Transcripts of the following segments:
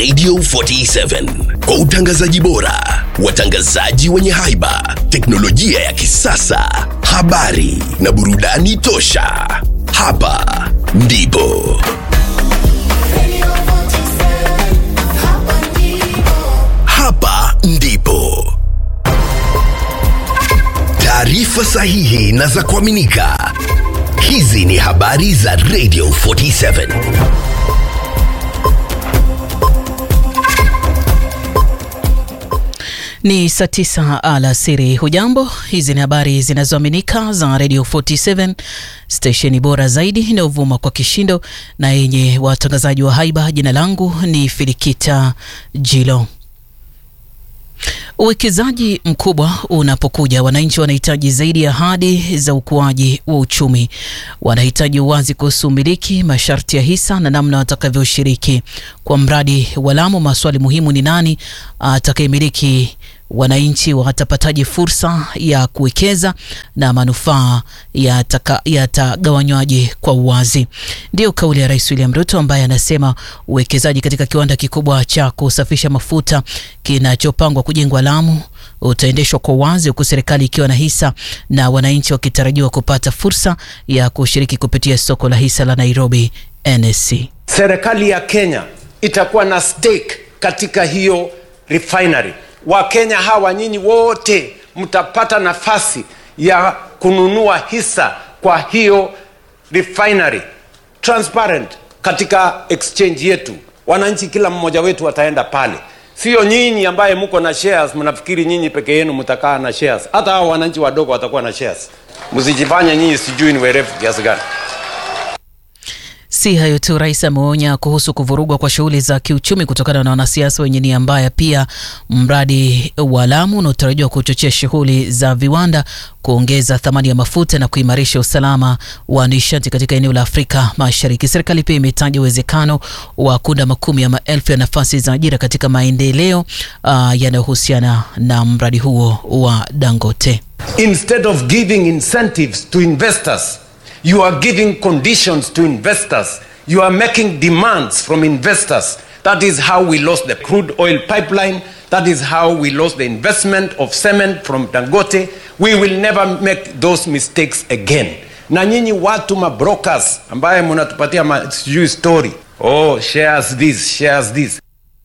Radio 47 kwa utangazaji bora, watangazaji wenye haiba, teknolojia ya kisasa, habari na burudani tosha. Hapa ndipo hapa ndipo taarifa sahihi na za kuaminika. Hizi ni habari za Radio 47. Ni saa tisa alasiri. Hujambo, hizi ni habari zinazoaminika za Radio 47, stesheni bora zaidi inayovuma kwa kishindo na yenye watangazaji wa haiba. Jina langu ni Filikita Jilo. Uwekezaji mkubwa unapokuja, wananchi wanahitaji zaidi ya ahadi za ukuaji wa uchumi. Wanahitaji uwazi kuhusu umiliki, masharti ya hisa na namna watakavyoshiriki. Kwa mradi wa Lamu, maswali muhimu ni nani atakayemiliki wananchi watapataje fursa ya kuwekeza na manufaa yatagawanywaje kwa uwazi? Ndiyo kauli ya Rais William Ruto ambaye anasema uwekezaji katika kiwanda kikubwa cha kusafisha mafuta kinachopangwa kujengwa Lamu utaendeshwa kwa uwazi, huku serikali ikiwa na hisa na wananchi wakitarajiwa kupata fursa ya kushiriki kupitia soko la hisa la Nairobi NSE. Serikali ya Kenya itakuwa na stake katika hiyo refinery. Wakenya hawa nyinyi wote mtapata nafasi ya kununua hisa kwa hiyo refinery transparent katika exchange yetu. Wananchi kila mmoja wetu ataenda pale, sio nyinyi ambaye mko na shares mnafikiri nyinyi peke yenu mtakaa na shares. Hata hao wananchi wadogo watakuwa na shares. Msijifanye nyinyi sijui ni werevu kiasi gani. Si hayo tu, rais ameonya kuhusu kuvurugwa kwa shughuli za kiuchumi kutokana na wanasiasa wenye nia mbaya. Pia mradi wa Lamu unaotarajiwa kuchochea shughuli za viwanda, kuongeza thamani ya mafuta na kuimarisha usalama wa nishati katika eneo la Afrika Mashariki. Serikali pia imetaja uwezekano wa kuunda makumi ya maelfu ya nafasi za ajira katika maendeleo uh, yanayohusiana na mradi huo wa Dangote. Instead of giving incentives to investors You are giving conditions to investors. You are making demands from investors. That is how we lost the crude oil pipeline. That is how we lost the investment of cement from Dangote. We will never make those mistakes again. Na nyinyi watu mabrokers ambaye mnatupatia sijui story. Oh, shares this, shares this.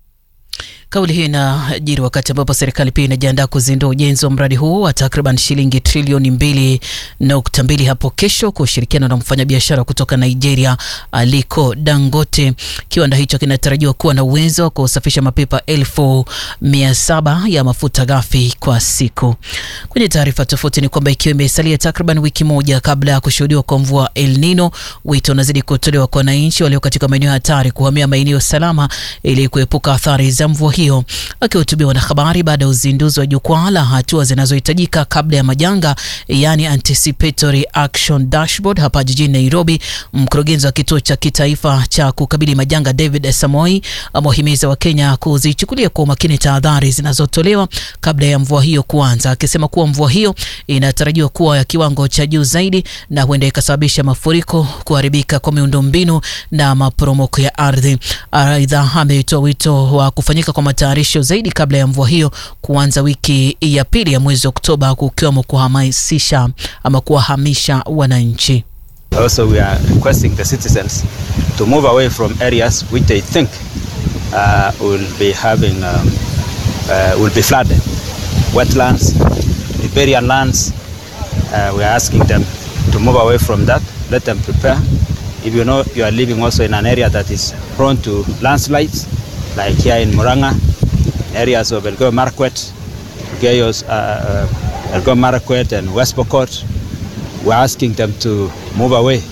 Kauli hii inajiri wakati ambapo serikali pia inajiandaa kuzindua ujenzi wa mradi huo wa takriban shilingi trilioni mbili nukta mbili hapo kesho kwa ushirikiano na mfanyabiashara kutoka Nigeria Aliko Dangote. Kiwanda hicho kinatarajiwa kuwa na uwezo wa kusafisha mapipa elfu mia saba ya mafuta ghafi kwa siku. Kwenye taarifa tofauti ni kwamba ikiwa imesalia takriban wiki moja kabla ya kushuhudiwa kwa mvua El Nino, wito unazidi kutolewa kwa wananchi walio katika maeneo hatari kuhamia maeneo salama ili kuepuka athari za mvua hiyo. Akihutubia wanahabari baada ya uzinduzi wa jukwaa la hatua zinazohitajika kabla ya majanga, yani anticipatory action dashboard hapa jijini Nairobi, mkurugenzi wa kituo cha kitaifa cha kukabili majanga David Samoi amewahimiza Wakenya kuzichukulia kwa umakini tahadhari zinazotolewa kabla ya mvua hiyo kuanza, akisema kuwa mvua hiyo inatarajiwa kuwa ya kiwango cha juu zaidi na huenda ikasababisha mafuriko, kuharibika kwa miundombinu na maporomoko ya ardhi. Aidha, ametoa wito wa kufanyika kwa matayarisho zaidi kabla ya mvua hiyo kuanza wiki ya pili ya mwezi Oktoba, kukiwemo kuhamasisha ama kuwahamisha wananchi. Also, we are requesting the citizens to move away from areas which they think uh, will be having um, uh, will be flooded, wetlands, riparian lands. Uh, we are asking them to move away from that. Let them prepare. If you know you are living also in an area that is prone to landslides, like here in Muranga, areas of Elgeyo Marakwet, Elgeyo uh, Elgeyo Marakwet and West Pokot, we're asking them to move away.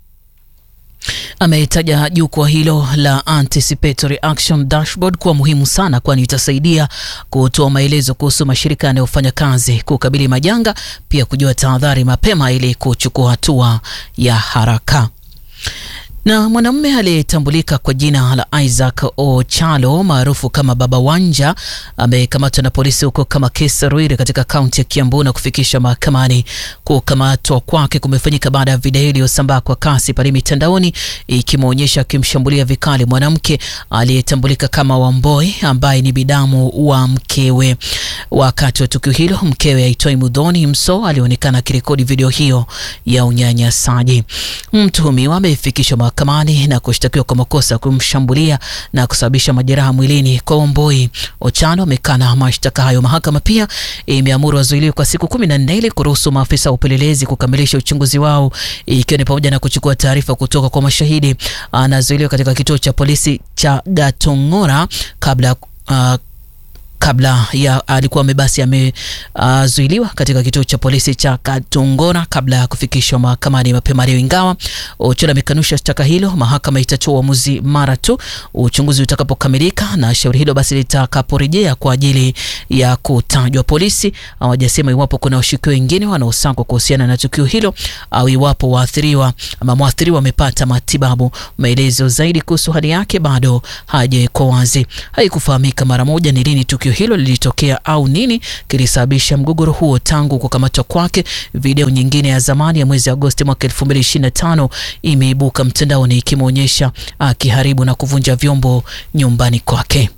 Ametaja jukwaa hilo la Anticipatory Action Dashboard kuwa muhimu sana, kwani itasaidia kutoa maelezo kuhusu mashirika yanayofanya kazi kukabili majanga, pia kujua tahadhari mapema ili kuchukua hatua ya haraka. Na mwanamume aliyetambulika kwa jina la Isaac Ochalo maarufu kama Baba Wanja amekamatwa na polisi huko Kamakesa Ruiri katika kaunti ya Kiambu na kufikishwa mahakamani. Kukamatwa kwake kumefanyika baada ya video iliyosambaa kwa kasi pale mitandaoni ikimwonyesha akimshambulia vikali mwanamke aliyetambulika kama Wamboi ambaye ni bidamu wa mkewe. Wakati wa tukio hilo, mkewe aitwaye Mudhoni Mso alionekana akirekodi video hiyo ya unyanyasaji. Mtuhumiwa amefikishwa mahakamani na kushtakiwa kwa makosa ya kumshambulia na kusababisha majeraha mwilini kwa Wamboi. Ochano amekana mashtaka hayo. Mahakama pia imeamuru wazuiliwe kwa siku kumi na nne ili kuruhusu maafisa wa upelelezi kukamilisha uchunguzi wao, ikiwa ni pamoja na kuchukua taarifa kutoka kwa mashahidi. Anazuiliwa katika kituo cha polisi cha Gatong'ora kabla uh, kabla ya alikuwa amebasi amezuiliwa uh, katika kituo cha polisi cha Katungora kabla ya kufikishwa mahakamani mapema leo. Ingawa Ochola amekanusha shtaka hilo, mahakama itatoa uamuzi mara tu uchunguzi utakapokamilika na shauri hilo basi litakaporejea kwa ajili ya kutajwa. Polisi hawajasema iwapo kuna washukiwa wengine wanaosakwa kuhusiana na tukio hilo au iwapo waathiriwa ama mwathiriwa amepata matibabu. Maelezo zaidi kuhusu hali yake bado hajawekwa wazi. Haikufahamika mara moja ni lini tukio hilo lilitokea au nini kilisababisha mgogoro huo tangu kukamatwa kwake. Video nyingine ya zamani ya mwezi Agosti mwaka 2025 imeibuka mtandaoni ikimwonyesha akiharibu na kuvunja vyombo nyumbani kwake.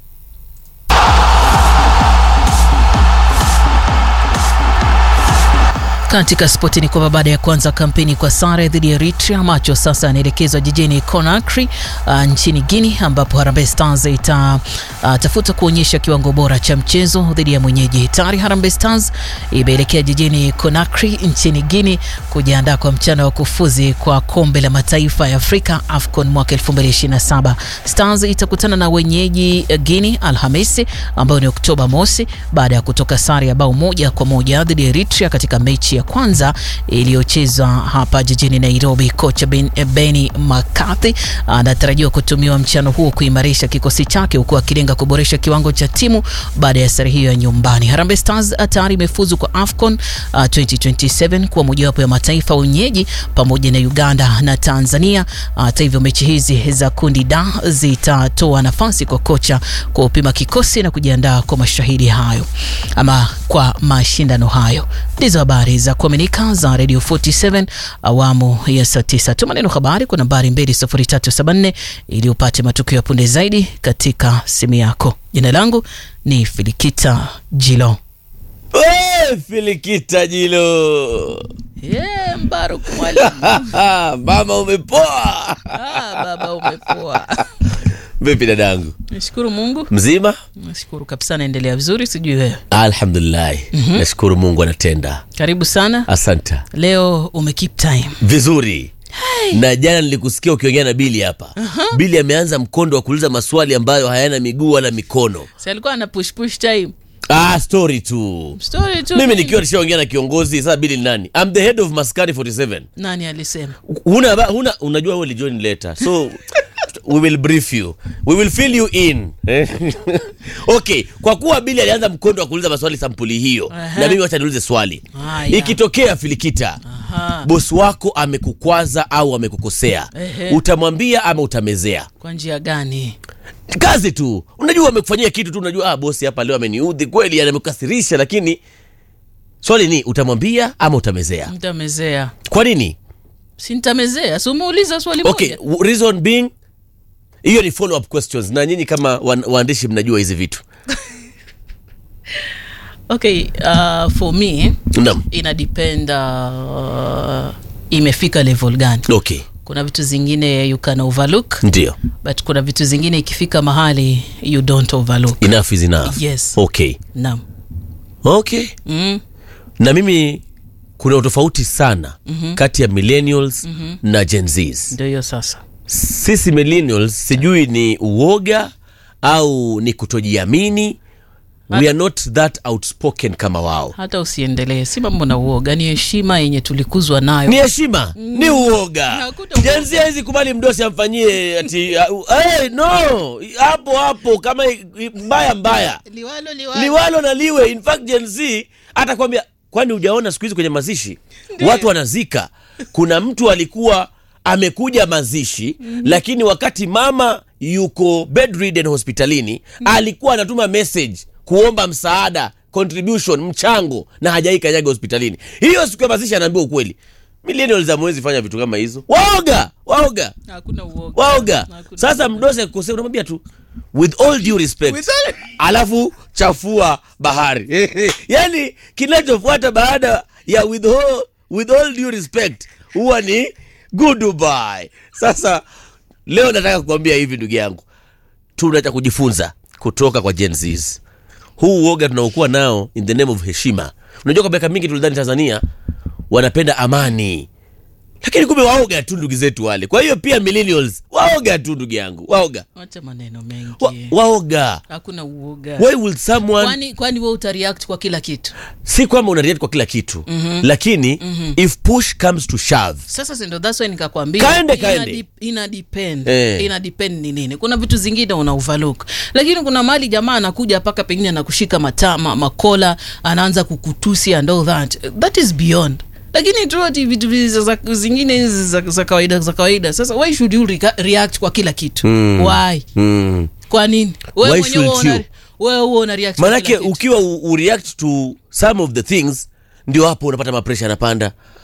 Katika spoti ni kwamba baada ya kuanza kampeni kwa sare dhidi ya Eritrea, macho sasa yanaelekezwa jijini Conakry uh, nchini Guinea ambapo Harambee Stars itatafuta uh, kuonyesha kiwango bora cha mchezo dhidi ya mwenyeji. Tayari Harambee Stars imeelekea jijini Conakry nchini Guinea kujiandaa kwa mchana wa kufuzi kwa kombe la mataifa ya Afrika AFCON mwaka 2027. Stars itakutana na wenyeji Guinea Alhamisi ambayo ni Oktoba mosi baada ya kutoka sare ya bao moja kwa moja dhidi ya Eritrea katika mechi ya kwanza iliyochezwa hapa jijini Nairobi. Kocha ben, Benny McCarthy anatarajiwa kutumiwa mchano huo kuimarisha kikosi chake huku akilenga kuboresha kiwango cha timu baada ya sare hiyo ya nyumbani. Harambee Stars tayari imefuzu kwa AFCON uh, 2027 kuwa mojawapo ya mataifa wenyeji pamoja na Uganda na Tanzania. Hata uh, hivyo mechi hizi za kundi D zitatoa nafasi kwa kocha kupima kikosi na kujiandaa kwa mashahidi hayo ama kwa mashindano hayo. Ndizo habari za kuaminika za Radio 47 awamu ya saa 9. Tuma neno habari kwa nambari 20374 ili upate matukio ya punde zaidi katika simu yako. Jina langu ni Filikita Jilo. Hey, Filikita Jilo. Yeah, Mbaruk mwalimu. Mama umepoa. Ah, baba umepoa. Vipi dadangu? Nashukuru Mungu. Mzima? Nashukuru kabisa, naendelea vizuri, sijui wewe. Alhamdulillah. Nashukuru Mungu anatenda. Karibu sana. Asante. Leo ume keep time. Vizuri. Na jana nilikusikia ukiongea na Bili hapa. Bili ameanza mkondo wa kuuliza maswali ambayo hayana miguu wala mikono. Si alikuwa ana push push time. Ah, story tu. Story tu. Mimi nikiwa nishaongea na kiongozi sasa Bili ni nani? I'm the head of Maskari 47. nani alisema? Huna haba- huna unajua wewe ulijoin later. So we will brief you. We will fill you in. okay, kwa kuwa Bili alianza mkondo wa kuuliza maswali sampuli hiyo Aha. na mimi wacha niulize swali. Haya. Ikitokea Filikita Aha. bosi wako amekukwaza au amekukosea, Ehe. utamwambia ama utamezea? Kwa njia gani? Kazi tu, unajua amekufanyia kitu tu, unajua ah, bosi hapa leo ameniudhi kweli, amekukasirisha, lakini swali ni utamwambia ama utamezea? Mtamezea. Kwa nini? Si nitamezea. Si umeuliza swali Okay, moja. w- reason being hiyo ni follow up questions, na nyinyi kama wan- waandishi mnajua hizi vitu. Okay, uh, for me Naam. ina depend uh, imefika level gani. Okay, Kuna vitu zingine you can overlook ndio but kuna vitu zingine ikifika mahali you don't overlook. enough is enough. Yes. Okay, Naam. okay. Mm. Na mimi kuna utofauti sana mm-hmm. kati ya millennials mm-hmm. na Gen Zs. Ndio hiyo sasa. Sisi millennials sijui ni uoga au ni kutojiamini. We are not that outspoken kama wao. Hata usiendelee, si mambo na uoga, ni heshima yenye tulikuzwa nayo. Ni heshima, ni uoga. Hakuna uoga. Gen Z hawezi kubali mdosi amfanyie ati uh, hey, no hapo hapo kama i- i- mbaya mbaya Liwalo, liwalo. liwalo na liwe. In fact Gen Z atakwambia, kwani hujaona siku hizi kwenye mazishi watu wanazika, kuna mtu alikuwa amekuja mazishi mm-hmm. lakini wakati mama yuko bedridden hospitalini mm-hmm. alikuwa anatuma message kuomba msaada contribution mchango na hajai kanyaga hospitalini hiyo siku ya mazishi anaambiwa ukweli millennials hamwezi fanya vitu kama hizo waoga waoga hakuna uoga waoga Hakuna sasa mdose akikosea unamwambia tu with all due respect With all- alafu chafua bahari yani kinachofuata baada ya with all, with all due respect huwa ni goodbye sasa leo nataka kukwambia hivi ndugu yangu tuna cha kujifunza kutoka kwa Gen Zs. huu uoga tunaokuwa nao in the name of heshima unajua kwa miaka mingi tulidhani tanzania wanapenda amani lakini kumbe waoga tu ndugu zetu wale kwa hiyo pia millennials waoga tu ndugu yangu waoga wacha maneno mengi wa, waoga hakuna uoga why will someone kwani kwani we utareact kwa kila kitu si kwamba unareact kwa kila kitu mm-hmm. lakini mm-hmm. if push comes to shove sasa sindo that's why nikakwambia Kaende, ina kaende. dip- ina depend Eh. ina depend ni nini kuna vitu zingine una overlook lakini kuna mali jamaa anakuja paka pengine anakushika matama makola anaanza kukutusi and all that that is beyond lakini tu ati vitu vi- za- za- zingine hizi za, za kawaida za kawaida sasa why should you rega- react kwa kila kitu mm. why mm. kwa nini Why wewe mwenyewe should una- you? wewe huwa una react kwa manake kila kitu. ukiwa u, u react to some of the things ndio hapo unapata mapresha yanapanda